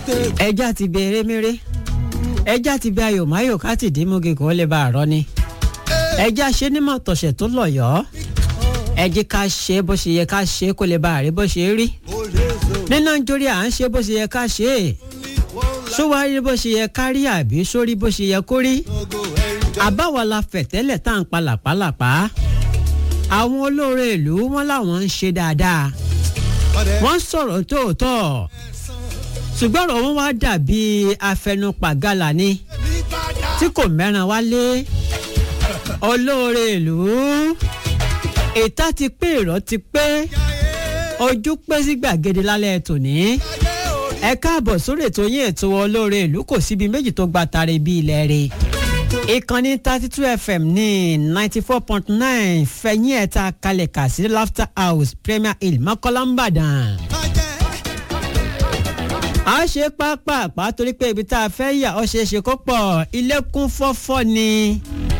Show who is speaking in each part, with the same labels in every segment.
Speaker 1: ẹja ti bẹ eréméré ẹja ti bẹ ayòmáyò ká ti dín múgi kó lè bá a rọ ni ẹja ṣe nímọ̀ tọ̀sẹ̀ tó lọ̀yọ́ ẹjí ká ṣe bó ṣe yẹ ká ṣe kó lè bá a rí bó ṣe rí ní nàìjíríà à ń ṣe bó ṣe yẹ ká ṣe é sówárí bó ṣe yẹ ká rí àbí sórí bó ṣe yẹ kó rí àbáwọ̀ la fẹ̀tẹ́lẹ̀ tá à ń pa làpálàpá àwọn olóore ìlú wọn làwọn ń ṣe dáadáa wọ́n sọ̀rọ̀ tóòtọ́ ṣùgbọ́n ọ̀rọ̀ wọn wá dàbí afẹnupàgàlà ni tí kò mẹ́ràn wálé olóore ìlú ìta ti pé ìrọ̀ ti pé ojú pé sí gbàgede lálẹ́ tòní ẹ káàbọ̀ sórí ètò yín ètò olóore ìlú kò síbi méjì tó gba tare bí ilẹ̀ rẹ̀ ìkànnì thirty two fm ní ninety four point nine fẹ̀yìn ẹ̀ta kalẹ̀ kà sí laughter house premier hill mọ́kànlá ń bàdàn a ṣe pápápá torí pé ibi tá a fẹ́ yà ọ́ ṣeé ṣe kó pọ̀ ilé kún fọ́fọ́ ni.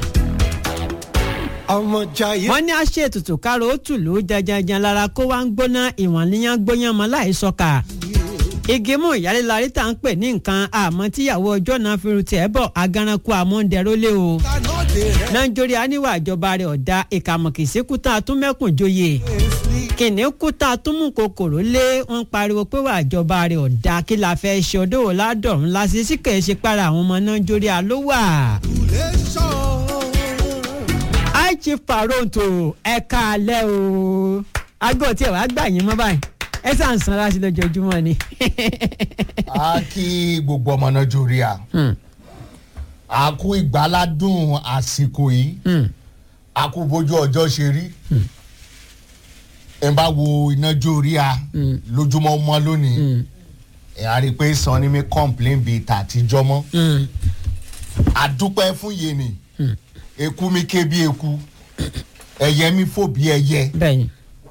Speaker 1: wọ́n ní a ṣe ètùtù kárò ó tùlù janjanjan lára kó wá ń gbóná ìwọ̀n níyàn gbóyàn mọ́ láì sọ́ka. igi mú ìyálélari tá à ń pè ní nǹkan àmọ́ tíyàwó ọjọ́ náà fi ru tiẹ̀ bọ̀ agaranku àmọ́ndẹ̀rólé o. nàìjíríà níwà ìjọba rẹ̀ ọ̀dà ìkàmọ̀kìsíkú tá a tún mẹ́kùn joyè kìnìún kú tá a tún mú kòkòrò lé wọn pariwo pé wà ìjọba rẹ ọ̀dà kí la fẹ́ ṣe ọdọ́wò ládọ̀rùn lásì sí kèé ṣe para àwọn ọmọ náà jórí àló wà. aichi faronto ẹ̀ka alẹ́ o aago tí ẹ̀ wá gbà yín mọ́ báyìí ẹ sàn sanra sí lójoojúmọ́ ni.
Speaker 2: a kí gbogbo ọmọ náà jórí à a kú ìgbáládùn àsìkò yìí a kú bójú ọjọ́ ṣe rí ẹ bá wo iná jó orí a lójúmọ́ mọ́ lónìí ẹ á rí i pé sàn ni mi complain bíi tàtijọ́ mọ́ àdúpẹ́ fún yéènì eku mi ké bí eku ẹyẹ mi fò bí ẹyẹ
Speaker 1: bẹ́ẹ̀ni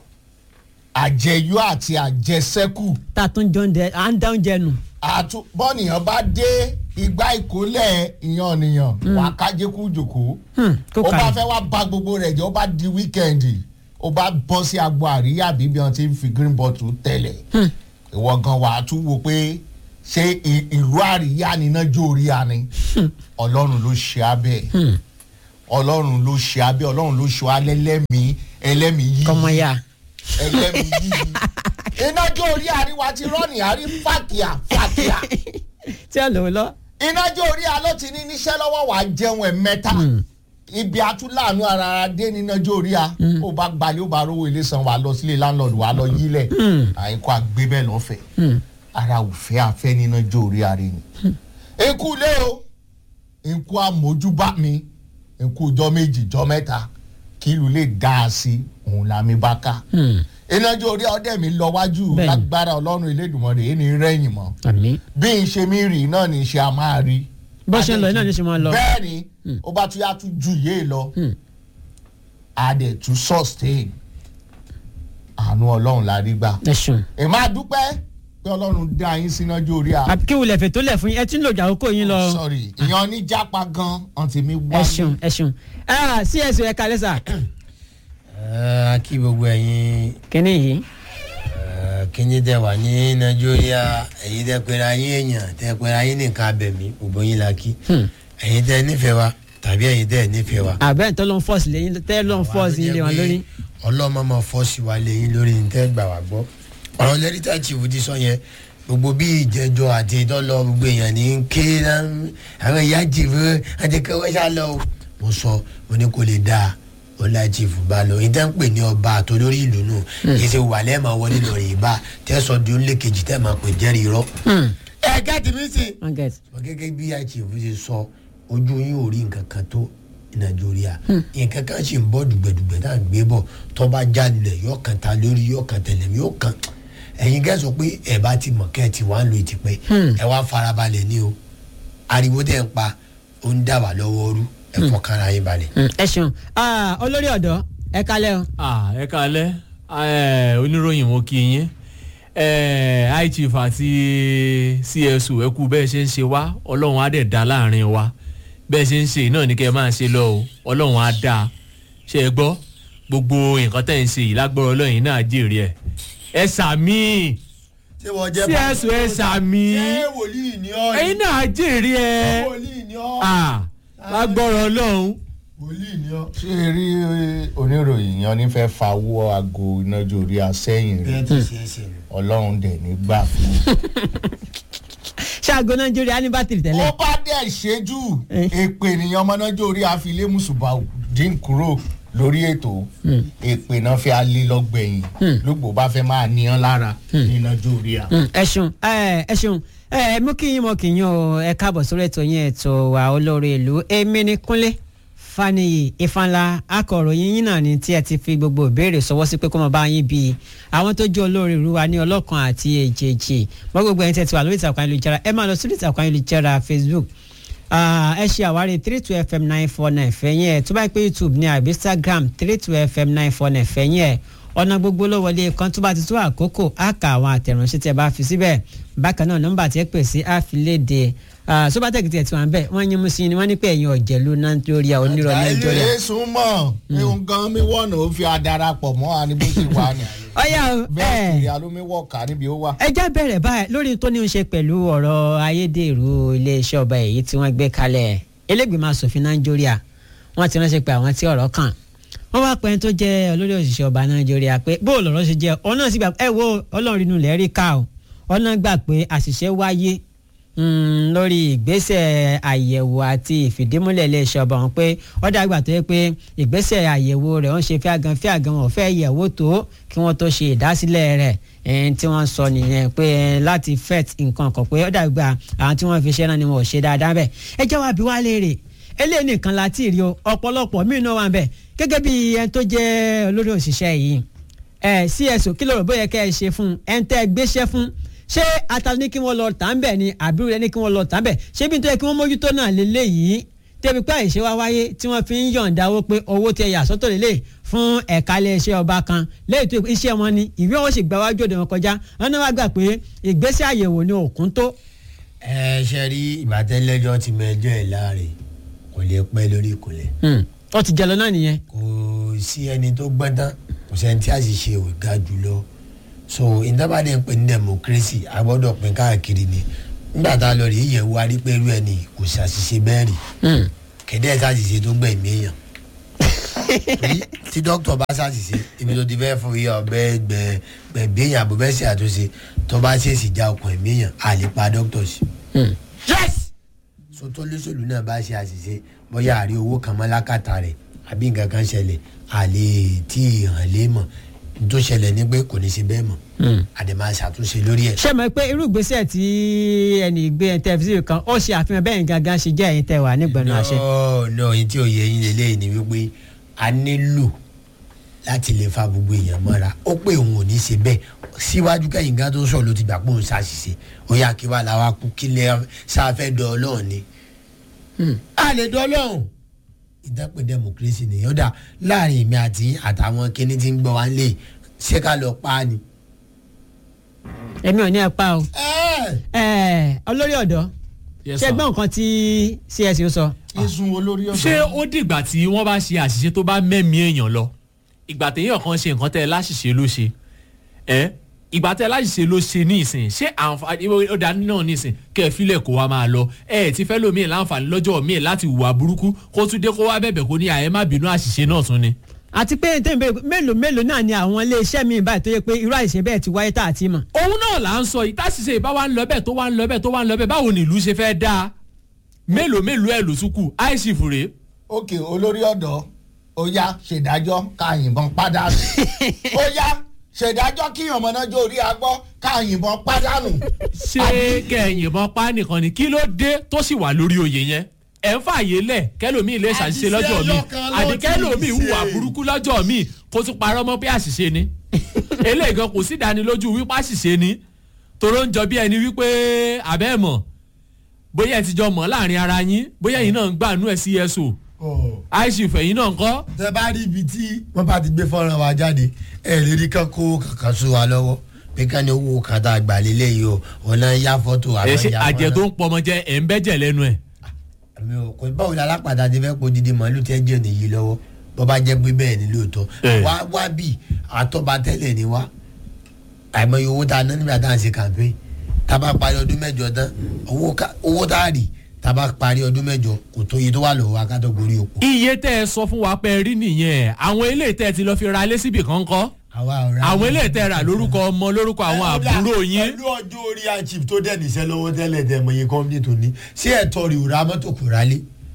Speaker 2: àjẹyó àti àjẹsẹ́kù
Speaker 1: tá a tún jọ ń dẹ à ń dá oúnjẹ nù.
Speaker 2: àtú bọ́nìyàn bá dé igbá ìkólẹ̀ ìyàn nìyàn wà á kájékú jòkó
Speaker 1: kó
Speaker 2: ó bá
Speaker 1: kàrí.
Speaker 2: fẹ́ wá ba gbogbo rẹ̀ jẹ́ ó bá di wíkẹ́ndì ó bá bọ́ sí agbo àríyá bíbí wọn ti ń fi green bottle tẹ̀lẹ̀ ìwọ gan wà á tún wò pé ṣé ì- ìlú àríyá níná jó orí a ni ọlọ́run ló ṣe abẹ́ ọlọ́run ló ṣe abẹ́ ọlọ́run ló ṣe alẹ́ lẹ́mìí ẹlẹ́mìí yìí
Speaker 1: kọ́mọ ya.
Speaker 2: ẹlẹ́mìí yìí iná jó orí àríwá ti rọ́ọ̀nì àrí fàkìyà fàkìyà
Speaker 1: tí a lò ó lọ.
Speaker 2: iná jó orí a ló ti ní níṣẹ́ lọ́wọ́ wàá jẹun ẹ̀ mẹ́ta ibi atúláàánú ara ara dé níná jó orí a ó bá gbalẹ̀ ó bá rówó ilé san wàá lọ sílé láńlọ́ọ̀dù wàá lọ yílẹ̀ àyíkọ́ àgbé bẹ́ẹ̀ lọ́fẹ̀ẹ́ ara òfẹ́ afẹ́ níná jó orí ara ni. ikú lé o ikú amójúbá mi ikú jọ méjì jọ mẹ́ta kí ìlú lè dá a sí òun làmì bá ká iná jó orí ọdẹ mi lọ wájú
Speaker 1: Bẹ́ẹ̀ni.
Speaker 2: lágbára ọlọ́run elédùnmọ̀rẹ́ èyí ni rẹ́yìn mọ́
Speaker 1: àmì.
Speaker 2: bí n ṣe mi rí náà ní ṣe a máa rí.
Speaker 1: bó ṣe ń lọ iná ní ṣe máa lọ.
Speaker 2: bẹ́ẹ̀ ni ó bá tún yá tún ju yé lọ a dẹ̀ tún sustain àánú ọlọ́run la rí gbà.
Speaker 1: ẹ ṣeun.
Speaker 2: ẹ máa dúpẹ́ pé ọlọ́run dá yín sínájú orí a.
Speaker 1: àbí kí wulẹ̀ fètò lẹ̀ fún yín ẹ tí ń lò jà àkókò yín lọ.
Speaker 2: sorry ìyan oníjàpá gan ọ̀ntì mi
Speaker 1: ẹ
Speaker 2: wá.
Speaker 1: ṣeun ẹ ṣeun. ẹ cs ẹ kalẹ sa.
Speaker 3: a kí gbogbo ẹ̀yin
Speaker 1: kínní yìí.
Speaker 3: eh, kíní tẹ wà ní nàìjíríà ẹ̀yin tẹ pera yín èèyàn tẹ pera yín nìkan abẹ̀mí gbogbo yín la kí ẹ̀yin tẹ nífẹ̀ẹ́ wa tàbí ẹ̀yin tẹ nífẹ̀ẹ́ wa.
Speaker 1: àbẹ́ tó ló ń fọ́ọ̀sì lẹ́yìn tẹ́ ló ń fọ́ọ̀sì ilé wọn lórí.
Speaker 3: ọlọ́mọ máa fọ́ọ̀sì wa lẹ́yìn lórí ní tẹ́ gbà wá gbọ́ ọ̀rọ̀ lẹ́rìtà chief ti sọ yẹn gbogbo bí ìjẹjọ àti ìtọ́lọ gbogbo èèyàn ní ń ké náà àwọn ìyá chief àti kẹwẹ́ sá lọ o. mo sọ mo ní kò lè dáa ó lá chief bá lọ ìtẹ́ ń pè ní ọba àtolórí ìlú nù kì í ṣe wà lẹ́ẹ̀ma wọlé lọ rìn bá tẹ́sọ̀ di onílé kejì tẹ́ máa pè jẹ́rìí rọ́. ẹ gẹ́tì mi sí
Speaker 1: wọ́n gẹ̀ẹ́sì.
Speaker 3: wọ́n gẹ́gẹ́ bí àìsí ṣe sọ ojú yín ò rí nǹkan kan tó nàìjíríà nǹkan kan sì ń bọ́ dùgbẹ̀dùgbẹ̀ tá à ń gbé bọ̀ tó bá jalè yóò kàn ta lórí yóò kàn tẹ̀lé mi yóò kàn ẹ̀yin gẹ́ sọ pé ẹ̀ bá ti mọ̀ kẹ́ ẹ̀ ti wá ń lo ìtìpẹ́ ẹ̀ wá farabalẹ̀ ní o ariwo tẹ̀ ń pa ó ń dà wá lọ́wọ́ rú ẹ̀ fọkànra yín balẹ̀.
Speaker 1: ẹ ṣeun. Ah, olórí ọ̀dọ́ ẹ kalẹ́ o.
Speaker 4: Ah, ẹ kalẹ ẹ oníròyìn mo kí yín ẹ high chief àti csu ẹ kú bẹ́ẹ̀ ṣe ń ṣe wá ọlọ́run á dẹ̀ dá láàrin wa bẹ́ẹ̀ ṣe ń ṣe náà ní kẹ́ ẹ máa ṣe lọ o ọlọ́run á dá ṣe é gbọ́ gbogbo nǹkan tẹ̀ ń ṣe yìí lágbọ́rọ̀ ọlọ́run yìí náà jèrè ẹ̀ ẹ sàmì
Speaker 3: ṣé wọ́n jẹ́
Speaker 4: csu ẹ sàmì
Speaker 3: ṣé wòlíì ni ọ́
Speaker 4: ẹyin náà jèrè ẹ
Speaker 3: wòlíì ni ọ́
Speaker 4: lágbọ́rọ̀ ọlọ́run
Speaker 3: wòlíì ni ọ́.
Speaker 2: ṣé ẹ rí oníròyìn yan ní fẹ́ fa owó aago inájú orí asẹ́yìn rẹ̀
Speaker 3: bẹ́ẹ̀ tó ṣe é ṣe nù.
Speaker 2: ọlọ́run dẹ̀ ní gbà fún un.
Speaker 1: ṣáàgó nàìjíríà ní bátìrì tẹ́lẹ̀.
Speaker 2: ó bá dẹ̀ ṣẹ́jú
Speaker 1: Eh.
Speaker 2: èpè ènìyàn ọmọnájọ́ orí àfilé mùsùlùmá dín kúrò lórí ètò èpè náà fi alẹ́ lọ́gbẹ̀yìn lógbò bá fẹ́ máa níyàn lára nínájọ́ orí à.
Speaker 1: Mm, ẹ ṣeun ẹ ẹ ṣeun ẹ mú kí yín mọ kí yín o ẹ káàbọ̀ sórí ètò yín ètò wa olórí ìlú èmi ní kúnlé faniyi ìfanla akọ̀ròyìn yín náà ni tí ẹ ti fi gbogbo ìbéèrè sọwọ́ sí pé kó mọ bá yín bí àwọn tó jẹ́ olórí ìlú wa ní ọlọ́kan àti èjèèjì mọ́ gbogbo ẹ̀yin tẹ́ ti wà lórí ìtàkùn ayélujára ẹ máa lọ sórí ìtàkùn ayélujára facebook Ah, ẹ ṣe àwárí three two fm nine four nine fẹ̀yìn ẹ̀ tó bá pé youtube ní àbí instagram three two fm nine four nine fẹ̀yìn ẹ̀ ọ̀nà gbogbo ló wọlé kan tó bá ti tó àkókò á kà àwọn àtẹ̀ránṣẹ́ tí ẹ bá fi síbẹ̀ bákan náà nọ́mbà tí ẹ pè sí àfilédè sóbátẹ́kì tí ẹ ti wà ń bẹ̀ wọ́n yín mú sí ni wọ́n ní pé ẹ̀yin ọ̀jẹ̀lú nàìjíríà onírọ̀ nàìjíríà.
Speaker 2: ilé súnmọ́ ihun gan mi wọ̀nà ó fi adarapọ̀ mọ́ wa ní bó ṣe wà ní.
Speaker 1: ọ̀yà o
Speaker 2: bẹ́ẹ̀
Speaker 1: ẹ̀
Speaker 2: kiri alómiwọ̀ká níbi ó wà.
Speaker 1: ẹ já bẹ̀rẹ̀ báyìí lórí tó ní í ṣe pẹ̀lú ọ̀rọ̀ ayédèrú iléeṣẹ́ ọba èyí tí wọ́n gbé kalẹ̀ elégbèmọ̀ asòfin nàìjíríà wọ́n ti ránṣẹ́ pé àwọn tí ọ̀rọ̀ kàn wọ́n wá pẹ́ẹ́n tó jẹ́ olórí òṣìṣẹ́ ọba nàìjíríà pé bó o lọ̀rọ̀ ṣe jẹ́ ọ náà sì gbà ẹ wo ọlọ́run inú ilẹ̀ rí ká o ọ náà gbà pé àṣìṣe wáyé mm, lórí ìgbésẹ̀ àyẹ̀wò àti ìfìdímúlẹ̀ iléeṣẹ́ ọba wọn pé ó dàgbà tó yẹ pé ìgbésẹ̀ àyẹ̀wò rẹ̀ wọ́n ṣe fíàgàn fíàgàn wọn fẹ́ yẹ̀wò tó kí wọ́n tó ṣe ìdásílẹ̀ rẹ̀ ẹn tí wọ́n sọ nìyẹn pé ẹn láti fet nǹkan kan pé ó dàgbà àwọn tí wọ́n fi ṣe náà ni wọ́n ò ṣe dáadáa bẹ́ẹ̀ ẹ jẹ́ wá bí wá léèrè eléyìí nìkan la ti rí o ọ̀pọ̀lọpọ̀ míì náà wà bẹ́ẹ̀ gẹ́gẹ́ bí ẹn tó jẹ́ olórí òṣìṣẹ́ yìí ẹ cso kí ló rò bóyá kẹ́ ẹ ṣe fún ẹn tẹ́ ẹ gbéṣẹ́ fún ṣé ata ní kí wọ́n lọ tà ń bẹ̀ ni àbí rẹ ní kí wọ́n lọ tà ń bẹ̀ ṣé bí n tó yẹ kí wọ́n mójútó náà lélẹ́yìí tẹ́bi pé àìṣe wá wáyé tí wọ́n fi ń yọ̀ǹda owó pé owó tí ẹ yà sọ́tọ̀ lélẹ̀ fún ẹ̀ka iléeṣẹ́ ọba kan lẹ́yìn tó iṣẹ́ wọn ni ìwé wọn sì gba wájú òde wọn kọjá wọn náà wá gbà pé ìgbésẹ̀ àyẹ̀wò ni òkun tó.
Speaker 3: ẹ ṣe rí ìbátẹ́lẹ́jọ́ ti mẹjọ́ ẹ̀ láàrin kò lè pẹ́ lórí ìkúnlẹ̀
Speaker 1: ó ti jẹ lọ náà nìyẹn.
Speaker 3: kò sí ẹni tó gbọ́n tán kò sẹ́ni tí àṣìṣe ò ga jùlọ so ìdábàdàn ń pè ní democracy a gbọ́dọ̀ pín káàkiri ni nígbà tá a lọ rí ìyẹ̀wò arípẹ́rú ẹni kò ṣàṣìṣe bẹ́ẹ̀ rí kẹ̀dẹ́ ṣàṣìṣe tó gbẹ̀mí èèyàn torí tí dókítà bá ṣàṣìṣe ibi tó ti fẹ́ fún iye ọ̀bẹ gbẹ̀gbẹ̀ èèyàn àbò bẹ́ẹ̀ ṣe àtúnṣe tó bá ṣèṣì já ọkàn ẹ̀mí èèyàn a lè pa dókítà sí. yes so tó lóṣèlú náà bá ṣe àṣìṣe bóyá àrí owó kan mọ́ lákàtà rẹ̀ àbí nǹkan kan ṣẹlẹ̀ a lè tí ì hàn lé mọ̀ n tó ṣẹlẹ̀ ní pé kò ní ṣe bẹ́ẹ̀ mọ̀ àdèmà ṣàtúnṣe lórí ẹ̀.
Speaker 1: ṣé mọ̀ pé irú ìgbésẹ̀ tí ẹnì gbé tẹlifíṣàn kan ó ṣe àfihàn bẹ́ẹ̀ gangan ṣe jẹ́ ẹ̀yin tẹ wà nígbẹ̀nu àṣẹ.
Speaker 3: no no yín tí ò yẹ yín lélẹ́yìn ni wípé a nílò láti lè fa gbogbo èèyàn mọ́ra ó pé òun ò ní ṣe bẹ́ẹ̀ síwájú kẹ́yìn gan tó sọ̀rọ̀ ló ti gbà pé òun ṣàṣìṣe ó yà kí wàá làwa kú kí lè sáfẹ́ dọ̀ ọlọ́run ni. a lè dọ̀ ọlọ́run ìdápẹ́ democracy nìyẹn ó dà láàrin èmi àti àtàwọn kíní tí ń gbọ́ wá lè ṣé ká lọ pa á ni.
Speaker 1: èmi ò ní ẹ pa o.
Speaker 3: ẹ́ẹ̀
Speaker 1: ẹ olórí ọ̀dọ́
Speaker 4: Yes,
Speaker 1: ṣé
Speaker 4: sir.
Speaker 1: gbọ́n nǹkan tí csu sọ.
Speaker 2: isun olórí ọ̀dọ́.
Speaker 4: ṣé ó dìgbà tí wọ́n bá ṣe àṣìṣe tó bá mẹ́mí èèyàn lọ ìgbà téèyàn kan ṣe nǹkan tẹ́ ẹ láṣìṣe ló ṣe ẹ ìgbà tẹ́ ẹ láṣìṣe ló ṣe ní ìsìn ṣé àǹfààní ó dá náà ní ìsìn kẹ́ ẹ filẹ̀ kó wa máa lọ ẹ ẹ ti fẹ́ lómi láǹfààní lọ́jọ́ míì láti hùwà burúkú kó tún dé kó wá bẹ̀bẹ̀ kó ní àyè má bínú àṣìṣe náà tún ni.
Speaker 1: àti pé tẹ́mi bẹ́ẹ̀ mélòó mélòó náà ni àwọn iléeṣẹ́ mi báyìí tó yẹ pé irú àìṣe bẹ́ẹ̀ ti wáyé tá àti mọ̀.
Speaker 4: òun náà là ń sọ yìí táṣìṣe ìbá wa ń lọ bẹ́ẹ̀ tó wá ń lọ bẹ́ẹ̀ tó wá ń lọ bẹ́ẹ̀ báwo ni ìlú ṣe fẹ́ dáa mélòó mélòó ẹ̀ ló tún kù àìsí fure.
Speaker 2: òkè olórí ọ̀dọ́ ó yá ṣèdájọ́ ká yìnbọn pádànù ó yá ṣèdájọ́ kí ọmọnájọ́ orí agbọ́ ká yìnbọn pádànù.
Speaker 4: ṣé kẹyìnbọn pa nìkan ni kí ló dé tó sì wà lórí oyè yẹn ẹ ń fààyè lẹ kẹlòmíì lè ṣàṣìṣe
Speaker 3: Àṣìṣe
Speaker 4: lọ́jọ́ mi
Speaker 3: lọ́kàn ló
Speaker 4: àdì
Speaker 3: ti
Speaker 4: kẹlòmíì
Speaker 3: ṣe.
Speaker 4: hùwà burúkú lọ́jọ́ mi kó tún parọ́ mọ́ pé àṣìṣe ni eléyìí gan kò sí ìdánilójú wípé àṣìṣe ni toró ń jọ bí ẹni wípé àbẹ́ mọ̀ bóyá ẹ ti jọ mọ̀ láàrin ara yín bóyá ẹ̀yin náà ń gbàánú ẹ̀ cso àìsí ìfẹ̀yìn náà ń kọ́
Speaker 3: tẹ bá rí ibi tí wọn bá ti gbé fọ́nrán wa jáde ẹ lè rí kán kó kankan sún wa lọ́wọ́ pé ká ní owó kan tá a gbà lélẹ̀ yìí o ọ̀nà ya fọ́tò
Speaker 4: ẹ ṣe
Speaker 3: ya
Speaker 4: àjẹ tó ń pọmọ jẹ ẹ̀ ń bẹ́jẹ̀ lẹ́nu ẹ̀
Speaker 3: àmì o kò báwo la alápàdé ti fẹ́ po didi màálù tẹ́ jẹ́ nìyí lọ́wọ́ bó bá jẹ́ pé bẹ́ẹ̀ ni lóòótọ́
Speaker 4: Eh.
Speaker 3: wá wá bì àtọ́ba tẹ́lẹ̀ ni wá àìmọye owó tá a ná nígbà tá a ń ṣe campaign tá a bá parí ọdún mẹ́jọ tán owó ká- owó tá a rì tá a bá parí ọdún mẹ́jọ kò tó iye tó wà lọ́wọ́ akátó gorí òpó.
Speaker 4: iye tẹ́ ẹ sọ fún wa pé rí nìyẹn àwọn eléyìí tẹ́ ẹ ti lọ fi ra ilé síbì kan kọ́
Speaker 3: àwa ọ̀rẹ́
Speaker 4: àwọn eléyìí tẹ́ ẹ rà lórúkọ ọmọ lórúkọ àwọn àbúrò yín
Speaker 3: pẹ̀lú ọjọ́ orí àchìf tó dẹ̀ níṣẹ́ lọ́wọ́ tẹ́lẹ̀ tẹ́ mọ̀ iye kọ́mpínì tó ní ṣé ẹ̀tọ́ rẹ̀ ò ra mọ́tò kò rálé.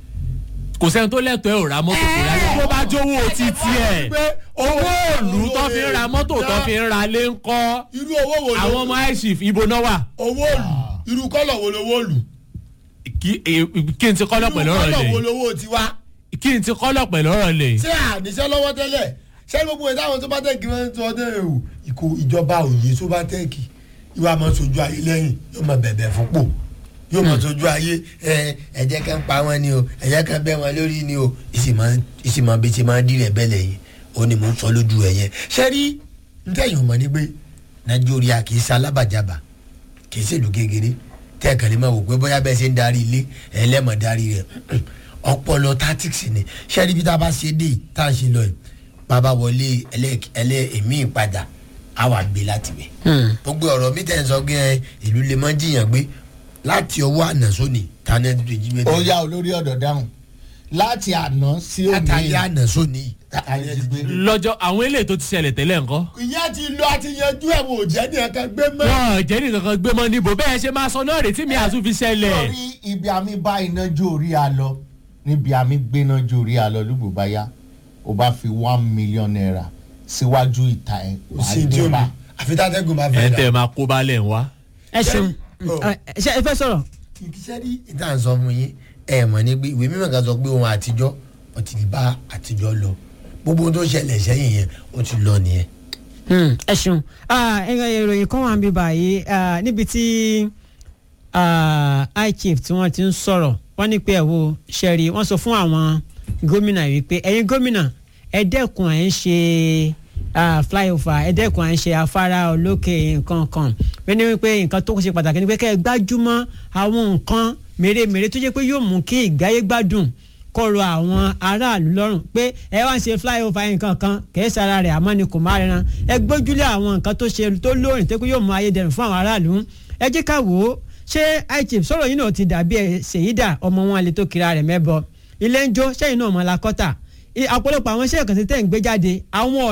Speaker 4: kò sẹ́ni tó lẹ́tọ̀ọ́ ẹ̀ ò ra mọ́tò kò rálé tó bá jówó títí ẹ̀ owó òòlù tó fi ń ra mọ́tò tó fi ń ra lé ń kọ́
Speaker 3: irú owó wo
Speaker 4: àwọn ọmọ aishif ibo náà wà
Speaker 3: owó òlù irú kọ́lọ̀ wo lówó òlù
Speaker 4: kí eh, kí n ti kọ́lọ̀ pẹ̀lú ọ̀rọ̀
Speaker 3: kọ́lọ̀ wo
Speaker 4: lẹ̀
Speaker 3: lówó tiwa
Speaker 4: kí n ti kọ́lọ̀ pẹ̀lú ọ̀rọ̀ lẹ̀
Speaker 3: ṣé àníṣẹ́ lọ́wọ́ tẹ́lẹ̀ ṣé gbogbo ìdáhùn tó bá tẹ̀kì máa ń sọ ọdún ẹ̀rù ìkó ìjọba òye tó bá tẹ̀kì ìwà máa sojú ayé lẹ́yìn yóò máa bẹ̀bẹ̀ fúnpò yóò máa sojú ayé ẹ ẹ̀jẹ̀ kan pa wọn ni o ẹ̀jẹ̀ kan bẹ́ wọn lórí ni o ìsìmọ̀ bí ti máa ń dí rẹ̀ bẹ́ẹ̀ lẹ́yìn ó ní mò ń sọ lójú ẹ̀ yẹn ṣé rí ntẹ̀yìn ọmọ ni pé nàìjíríà kì í ṣe alábàjábà kì í ṣèlú kékeré tẹ́ẹ̀kan lè máa wò pé bóyá bẹ́ẹ̀ ṣe ń darí ilé ẹlẹ́mọ̀ darí rẹ̀ ọpọlọ tactics ni ṣẹ́ẹ́rì bí tá a bá ṣe dé yìí, tá a ṣe lọ yìí bàbá wọlé ẹlẹ́ ẹlẹ́ èmi ìpadà á wà gbé láti bẹ̀. gbogbo ọ̀rọ̀ mi tẹ̀ ń sọ pé ìlú lè mọ́ jiyàn gbé láti ọwọ́ àná sóni tani ẹni tó jí gbé.
Speaker 2: ó yá olórí ọ̀dọ̀ dáhùn láti àná sí òní
Speaker 3: látàrí àná sóni.
Speaker 2: ayé ti gbé.
Speaker 4: lọ́jọ́ àwọn eléyìí tó ti ṣẹlẹ̀ tẹ́lẹ̀ ńkọ́
Speaker 3: ìyá ti lọ àti yanjú ẹ̀ wò jẹ́ ní ẹ̀ka gbé mọ́.
Speaker 4: wọn jẹ́ nìkan kan gbé mọ́ níbo bẹ́ẹ̀ ṣe máa sọ náà retí mi àtún fi ṣẹlẹ̀
Speaker 2: lórí ibi àmì bá iná jó orí a lọ níbi àmì gbéná jó orí a lọ lùgbò bá yá o bá fi one million naira síwájú ìta ẹ
Speaker 3: kò sí tí o mi àfi tátẹ́gùn máa
Speaker 4: ẹ̀
Speaker 3: fẹ́
Speaker 4: ń
Speaker 3: dà.
Speaker 4: tẹ́ máa kó balẹ̀ ń wá.
Speaker 1: ẹ ṣeun
Speaker 3: Oh.
Speaker 1: ẹ ṣe ẹ fẹ́ sọ̀rọ̀
Speaker 3: ìkíṣẹ́ rí ìta sọ fún yín ẹ mọ̀ ní pé ìwé mímọ̀ kan sọ pé ohun àtijọ́ ó ti bá àtijọ́ lọ gbogbo ohun tó ṣẹlẹ̀ sẹ́yìn yẹn ó ti lọ nìyẹn.
Speaker 1: Hmm, ẹ ṣeun Ah, ẹ̀rọ ìròyìn kan wà ń bí báyìí ah, níbi tí ichief tí wọ́n ti ń sọ̀rọ̀ wọ́n ní pé ẹ̀ wo ṣẹ́rí wọ́n sọ fún àwọn gómìnà wípé ẹ̀yin gómìnà ẹ dẹ́kun ẹ̀ ń ṣe ah, flyover ẹ dẹ́kun ẹ̀ ń ṣe afárá olókè nǹkan kan wọ́n ní wípé nǹkan tó ṣe pàtàkì ni pé kẹ́ ẹ gbájúmọ́ àwọn nǹkan mèremère tó jẹ́ pé yóò mú kí ìgbáyé gbádùn kọrọ àwọn aráàlú lọ́rùn pé ẹ wá ń ṣe flyover nǹkan kan kìí sara rẹ̀ àmọ́ ni kò má rẹran ẹ gbójúlé àwọn nǹkan tó ṣe tó lóòrìn tó kó yóò mú ayédèrú fún àwọn aráàlú ẹ jẹ́ ká wò ó ṣé ichief sọ̀rọ̀ yìí náà ti dàbí ẹ ṣèyídà ọmọ wọn lè tó kira rẹ̀ mẹ́bọ ilé ń jó sẹ́yìn náà mọ́ la kọ́tà ọ̀pọ̀lọpọ̀ àwọn iṣẹ́ ìkànsí tẹ̀ ń gbé jáde àwọn